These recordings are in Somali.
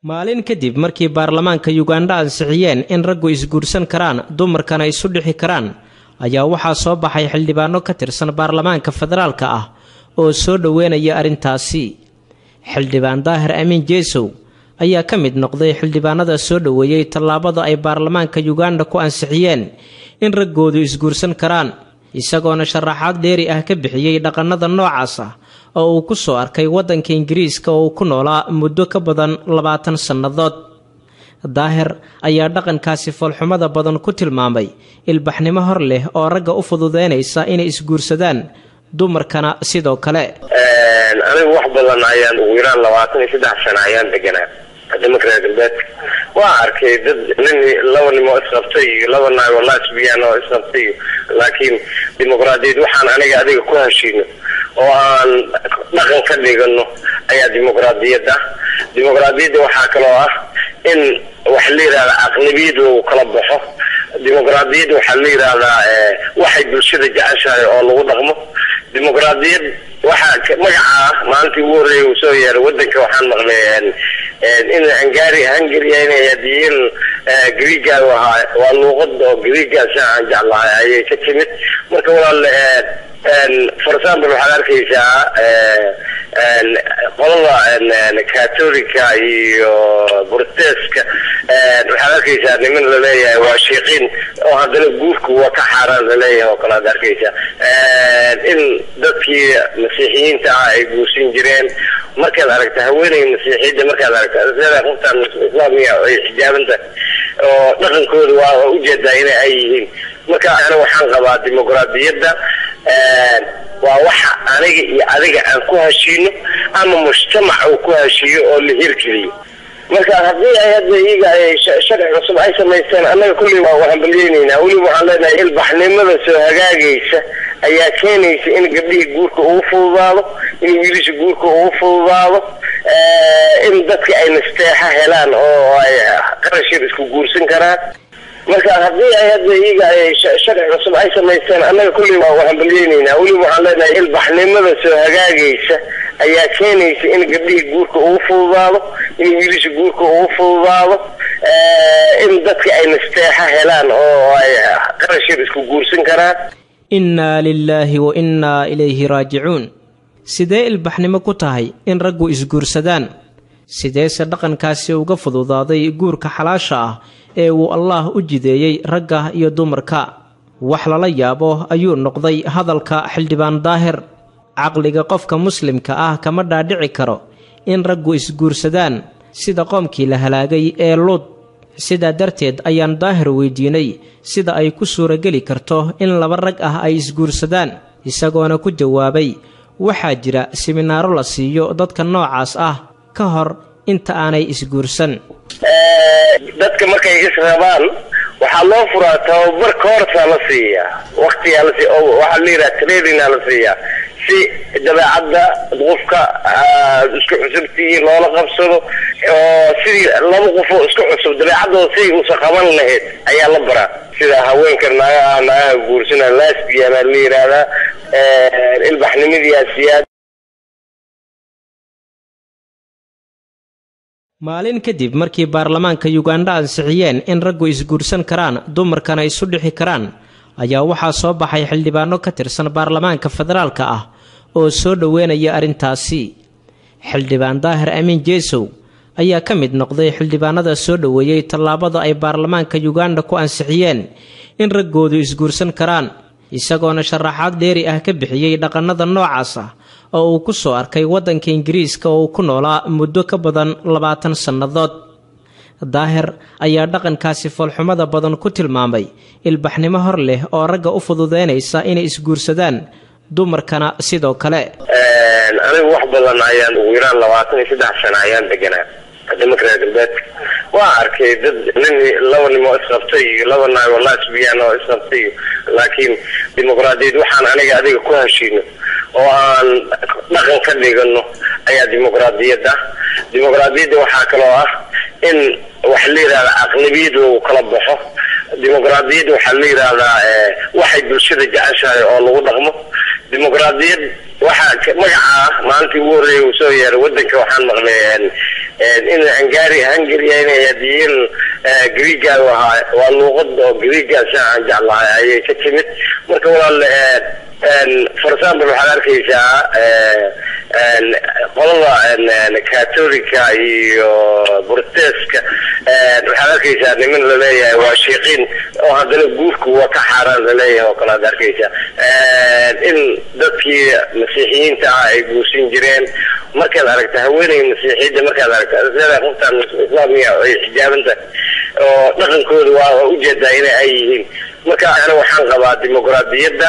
maalin kadib markii baarlamaanka yugandha ansixiyeen in raggu isguursan karaan dumarkana isu dhixi karaan ayaa waxaa soo baxay xildhibaano ka tirsan baarlamaanka federaalka ah oo soo dhoweynaya arrintaasi xildhibaan daahir amiin jeesow ayaa ka mid noqday xildhibaanada soo dhoweeyey tallaabada ay baarlamaanka yuganda ku ansixiyeen in raggoodu isguursan karaan isagoona sharaxaad dheeri ah ka bixiyey dhaqannada noocaas ah oo uu ku soo arkay waddanka ingiriiska oo uu ku noolaa muddo ka badan labaatan sannadood daahir ayaa dhaqankaasi foolxumada badan ku tilmaamay ilbaxnimo hor leh oo ragga u fududeynaysa inay isguursadaan dumarkana sidoo kale anigu wax badan ayaan ugu yaraan labaatan iyo saddex sano ayaan deganaa wadamaka reer galbeedka waa arkay dad nin laba nimo isqabtay iyo laba naag oo lasbiyan oo isqabtay iyo laakiin dimuqraadiyad waxaan aniga adiga ku heshiino oo aan dhaqan ka dhigano ayaa dimuqraadiyad ah dimuqraadiyadda waxaa kaloo ah in waxa la yidhahdaa aqlabiyad lagu kala baxo dimuqraadiyadda waxaa la yidhahdaa waxay bulshada jeceshahay oo lagu dhaqmo dimuqraadiyad waxaa magacaa maalintii ugu horreeyay uu soo yeeray wadanka waxaan maqlay in hungari hungaria inay hadiyiin greega ahaa waa luuqad oo greegaas aan jeclahay ayay ka timid marka walaal for example waxaad arkaysaa qolada catolica iyo borteska waxaad arkaysaa niman laleeyahay waa sheekiin oo haddana guurku waa ka xaaraan laleeyahay oo kale ad arkaysaa in dadkii masiixiyiinta ah ay guursan jireen markaad aragta haweeney masiixiyadda markaad aragta sida qoftaan islaamiga ay xijaabanta oo dhaqankooda waa ujeedaa ina ay yihiin marka ana waxaan qabaa dimuqraadiyadda waa waxa aniga iyo adiga aan ku heshiino ama mujtamac uu ku heshiiyo oo la hirgeliyo marka haddii ay hadda iyaga ay sharci cusub ay samaysteen annaga kulli waa hambalyeynayna weliba waxaan leenahay ilbaxnimada soo hagaagaysa ayaa keenaysa in gabdhihii guurka ugu fududaado in wiilisha guurka ugu fududaado in dadka ay nasteexa helaan oo ay qarashir isku guursan karaan marka haddii ay hadda iyaga ay sharci cusub ay samaysteen annaga kulli waa hambalyeynayna weliba waxaan leenahay ilbaxnimada soo hagaagaysa ayaa keenaysa in gabdhihii guurka ugu fududaado in wiilisha guurka ugu fududaado in dadka ay nasteexa helaan oo ay qarashir isku guursan karaan innaa lilaahi wa innaa ilayhi raajicuun sidee ilbaxnimo ku tahay in raggu isguursadaan sideese dhaqankaasi uga fududaaday guurka xalaasha ah ee uu allaah u jideeyey ragga iyo dumarka wax lala yaabo ayuu noqday hadalka xildhibaan daahir caqliga qofka muslimka ah kama dhaadhici karo in raggu isguursadaan sida qoomkii la halaagay ee luud sidaa darteed ayaan daahir weydiinay sida ay ku suurageli karto in laba rag ah ay isguursadaan isagoona ku jawaabay waxaa jira siminaaro la siiyo dadka noocaas ah ka hor inta aanay isguursan dadka markay israbaan waxaa loo furaa tababar koorsaa la siiyaa waktigaa la siiya oo waxaa la yidhaha trainingaa la siiyaa si dabeecadda qofka isku cusubtii loola qabsado oo sidii laba qofoo isku cusub dabeecaddooda sidii uusa qaban lahayd ayaa la baraa sida haweenka naagaha naagaha guursana lasbiana la yidhaahdaa ilbaxnimadii asiyaad maalin kadib markii baarlamaanka yugandha ansixiyeen in raggu isguursan karaan dumarkana isu dhixi karaan ayaa waxaa soo baxay xildhibaano ka tirsan baarlamaanka federaalka ah oo soo dhoweynaya arrintaasi xildhibaan daahir amiin jeesow ayaa ka mid noqday xildhibaanada soo dhoweeyey tallaabada ay baarlamaanka yuganda ku ansixiyeen in raggoodu isguursan karaan isagoona sharaxaad dheeri ah ka bixiyey dhaqannada noocaas ah oo uu ku soo arkay waddanka ingiriiska oo uu ku noolaa muddo ka badan labaatan sannadood daahir ayaa dhaqankaasi foolxumada badan ku tilmaamay ilbaxnimo hor leh oo ragga u fududeynaysa inay isguursadaan dumarkana sidoo kale anigu wax badan ayaan ugu yaraan labaatan iyo saddex sano ayaan deganaa wadamaka reer galbeedka waa arkay dad nin laba nimo isqabtay iyo laba naag oo lasbiyan oo isqabtay iyo laakiin dimuqraadiyad waxaan aniga adiga ku heshiino oo aan dhaqan ka dhigano ayaa dimuqraadiyad ah dimuqraadiyadda waxaa kaloo ah in waxa la yidhahdaa aqlabiyad lagu kala baxo dimuqraadiyadda waxaa la yidhahdaa waxay bulshada jeceshahay oo lagu dhaqmo dimuqraadiyad waxaa magacaa maalintii ugu horreeyay uu soo yeeray wadanka waxaan maqlay in hungari hungaria inay hadiyin greega ahaa waa luuqad oo greegaas aan jeclahay ayay ka timid marka walaal for example waxaad arkaysaa qolada catolica iyo burteska waxaad arkaysaa niman laleeyahay waa shiiqiin oo haddana guurku waa ka xaaraan laleeyahay oo kale ad arkaysaa in dadkii masiixiyiinta ah ay guursan jireen markaad aragta haweeney masiixiyadda markaad aragta sida qoftaan islaamiga ay xijaabanta oo dhaqankooda waa ujeedaa ina ay yihiin marka ana waxaan qabaa dimuqraadiyadda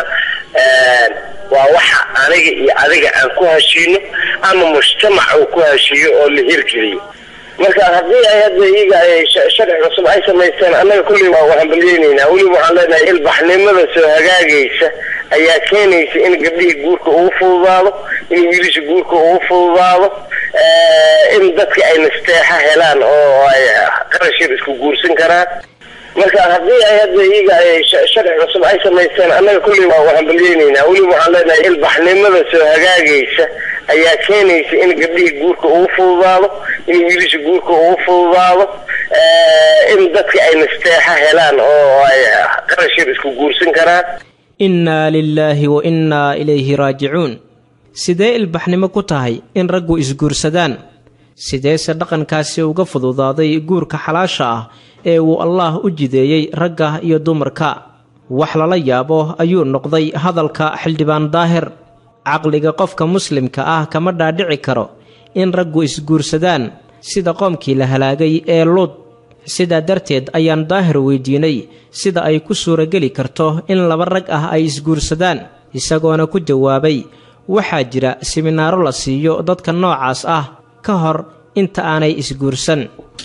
waa waxa aniga iyo adiga aan ku heshiino ama mujtamac uu ku heshiiyo oo la hirgeliyo marka haddii ay hadda iyaga ay sharci cusub ay samaysteen annaga kulley waa hambalyeynayna weliba waxaan leenahay ilbaxnimada soo hagaagaysa ayaa keenaysa in gabdhihii guurka ugu fududaado in wiilisha guurka ugu fududaado in dadka ay nasteexa helaan oo ay qarashir isku guursan karaan marka haddii ay hadda iyaga ay sharci cusub ay samaysteen annaga kulley waa hambalyeynayna weliba waxaan leenahay ilbaxnimada soo hagaagaysa ayaa keenaysa in gabdhihii guurka ugu fududaado in wiilisha guurka ugu fududaado in dadka ay nasteexa helaan oo ay qarashir isku guursan karaan innaa lilaahi wa innaa ilayhi raajicuun sidee ilbaxnimo ku tahay in raggu isguursadaan sideese dhaqankaasi uga fududaaday guurka xalaasha ah ee uu allaah u jideeyey ragga iyo dumarka wax lala yaabo ayuu noqday hadalka xildhibaan daahir caqliga qofka muslimka ah kama dhaadhici karo in raggu isguursadaan sida qoomkii la halaagay ee luud sidaa darteed ayaan daahir weydiinay sida ay ku suurageli karto in laba rag ah ay isguursadaan isagoona ku jawaabay waxaa jira siminaaro la siiyo dadka noocaas ah ka hor inta aanay isguursan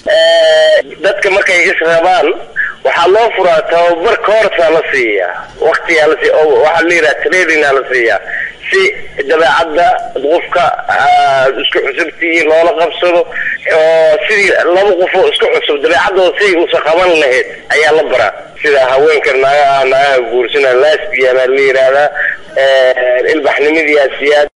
dadka markay israbaan waxaa loo furaa tababar koorsaa la siiyaa waktigaa lasi waxaa la yidhaha tradingaa la siiyaa si dabeecadda qofka isku cusubtii loola qabsado oo sidii laba qofoo isku cusub dabeecadooda siday usa qaban lahayd ayaa la baraa sida haweenka naagaha naagaha guursana lasbiana la yidhaahdaa ilbaxnimadii asiyaad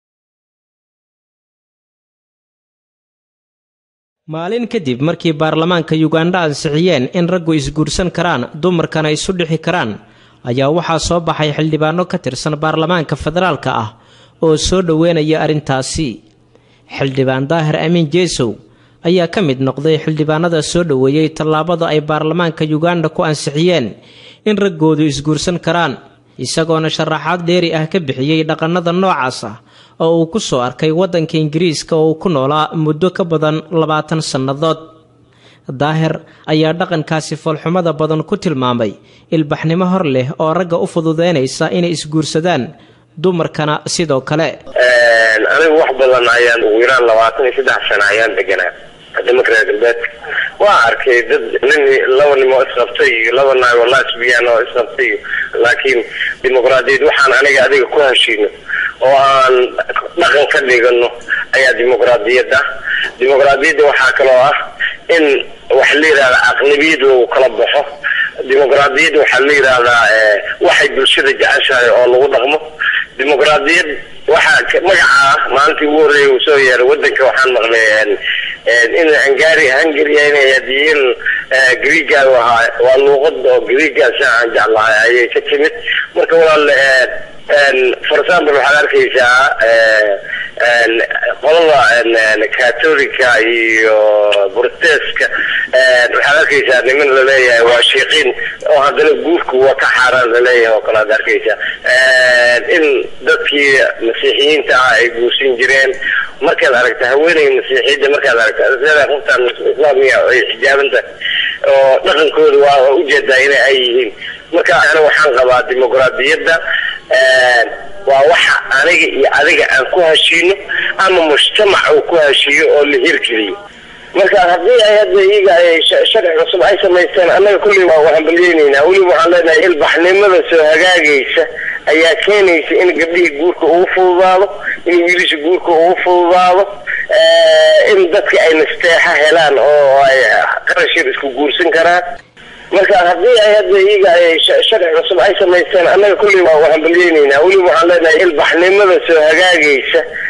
maalin kadib markii baarlamaanka yugandha ansixiyeen in raggu isguursan karaan dumarkana isu dhixi karaan ayaa waxaa soo baxay xildhibaano ka tirsan baarlamaanka federaalka ah oo soo dhoweynaya arrintaasi xildhibaan daahir amiin jeesow ayaa ka mid noqday xildhibaanada soo dhoweeyey tallaabada ay baarlamaanka yuganda ku ansixiyeen in raggoodu isguursan karaan isagoona sharaxaad dheeri ah ka bixiyey dhaqannada noocaas ah oo uu ku soo arkay waddanka ingiriiska oo uu ku noolaa muddo ka badan labaatan sannadood daahir ayaa dhaqankaasi foolxumada badan ku tilmaamay ilbaxnimo hor leh oo ragga u fududeynaysa inay isguursadaan dumarkana sidoo kale anigu wax badan ayaan ugu yaraan labaatan iyo saddex sano ayaan deganaa nimanka reer galbeedka waa arkay dad nin laba nim oo isqabtay iyo laba naag oo lasbiyan oo isqabtay iyo laakiin dimuqraadiyad waxaan aniga adiga ku heshiino oo aan dhaqan ka dhigano ayaa dimuqraadiyad ah dimuqraadiyadda waxaa kaloo ah in waxa la yidhahda aqlabiyad lagu kala baxo dimuqraadiyadda waxaa la yidhaahdaa waxay bulshada jeceshahay oo lagu dhaqmo dimuqraadiyad waxaa magacaa maalintii ugu horreeyay uu soo yeeray wadanka waxaan maqlay in hungari hungaria inay hadiyin greega ahaa waa luuqad oo greegaas aan jeclahay ayay ka timid marka walaal for example waxaad arkaysaa qolada catolica iyo burteska waxaad arkaysaa niman laleeyahay waa shiiqiin oo haddana guurku waa ka xaaraan laleeyahay oo kale ad arkaysaa in dadkii masiixiyiinta ah ay guursan jireen markaad aragta haweeney masiixiyadda markaad aragta sida qoftaan islaamiga ay xijaabanta oo dhaqankooda waa ujeedaa ina ay yihiin marka ana waxaan qabaa dimuqraadiyadda waa waxa aniga iyo adiga aan ku heshiino ama mujtamac uu ku heshiiyo oo la hirgeliyo marka haddii ay hadda iyaga ay sharci cusub ay samaysteen annaga kulley waa hambalyeynayna weliba waxaan leenahay ilbaxnimada soo hagaagaysa ayaa keenaysa in gabdhihii guurka ugu fududaado in wiilisha guurka ugu fududaado in dadka ay nasteexa helaan oo ay qarashir isku guursan karaan marka haddii ay hadda iyaga ay sharci cusub ay samaysteen annaga kulley waa hambalyeynayna weliba waxaan leenahay ilbaxnimada soo hagaagaysa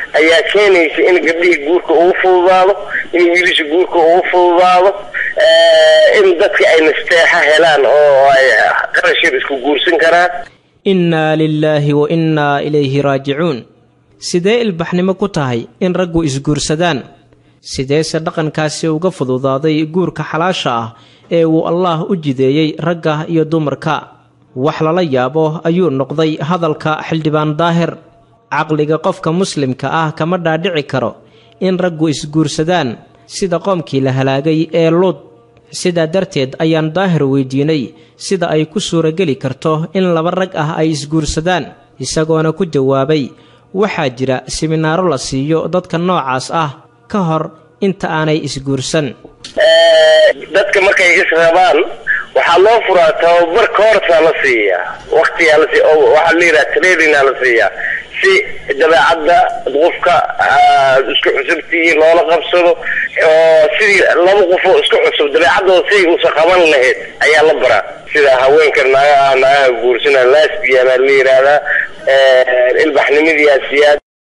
ayaa keenaysa in gabdhihii guurka ugu fududaado in wiilisha guurka ugu fududaado in dadka ay nasteexa helaan oo ay qarashir isku guursan karaan innaa lilaahi wa innaa ilayhi raajicuun sidee ilbaxnimo ku tahay in raggu isguursadaan sideese dhaqankaasi uga fududaaday guurka xalaasha ah ee uu allaah u jideeyey ragga iyo dumarka wax lala yaabo ayuu noqday hadalka xildhibaan daahir caqliga qofka muslimka ah kama dhaadhici karo in raggu isguursadaan sida qoomkii la halaagay ee luud sidaa darteed ayaan daahir weydiinay sida ay ku suurageli karto in laba rag ah ay isguursadaan isagoona ku jawaabay waxaa jira siminaaro la siiyo dadka noocaas ah ka hor inta aanay isguursan dadka markay israbaan waxaa loo furaa tababar koorsaa la siiyaa waktigaa la siiya oo waxaa la yidhaha trainingaa la siiyaa si dabeecadda qofka isku cusubtihiin loola qabsado oo sidii laba qofoo isku cusub dabeecaddooda siday uusan qaban lahayd ayaa la baraa sida haweenka naagaha naagaha guursana lasbiana la yidhaahdaa ilbaxnimadiiasiyaad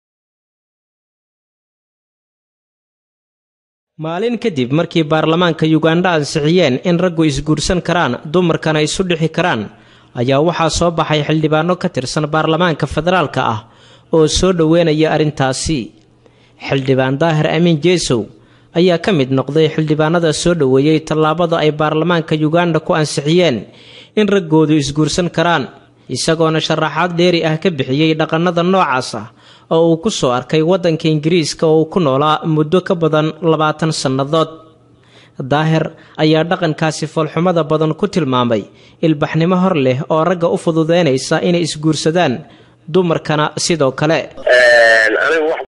maalin kadib markii baarlamaanka yugandha ansixiyeen in raggu isguursan karaan dumarkana isu dhixi karaan ayaa waxaa soo baxay xildhibaano ka tirsan baarlamaanka federaalka ah oo soo dhoweynaya arrintaasi xildhibaan daahir amiin jeesow ayaa ka mid noqday xildhibaanada soo dhoweeyey tallaabada ay baarlamaanka yuganda ku ansixiyeen in raggoodu isguursan karaan isagoona sharaxaad dheeri ah ka bixiyey dhaqannada noocaas ah oo uu ku soo arkay waddanka ingiriiska oo uu ku noolaa muddo ka badan labaatan sannadood daahir ayaa dhaqankaasi foolxumada badan ku tilmaamay ilbaxnimo hor leh oo ragga u fududeynaysa inay isguursadaan dumarkana sidoo kale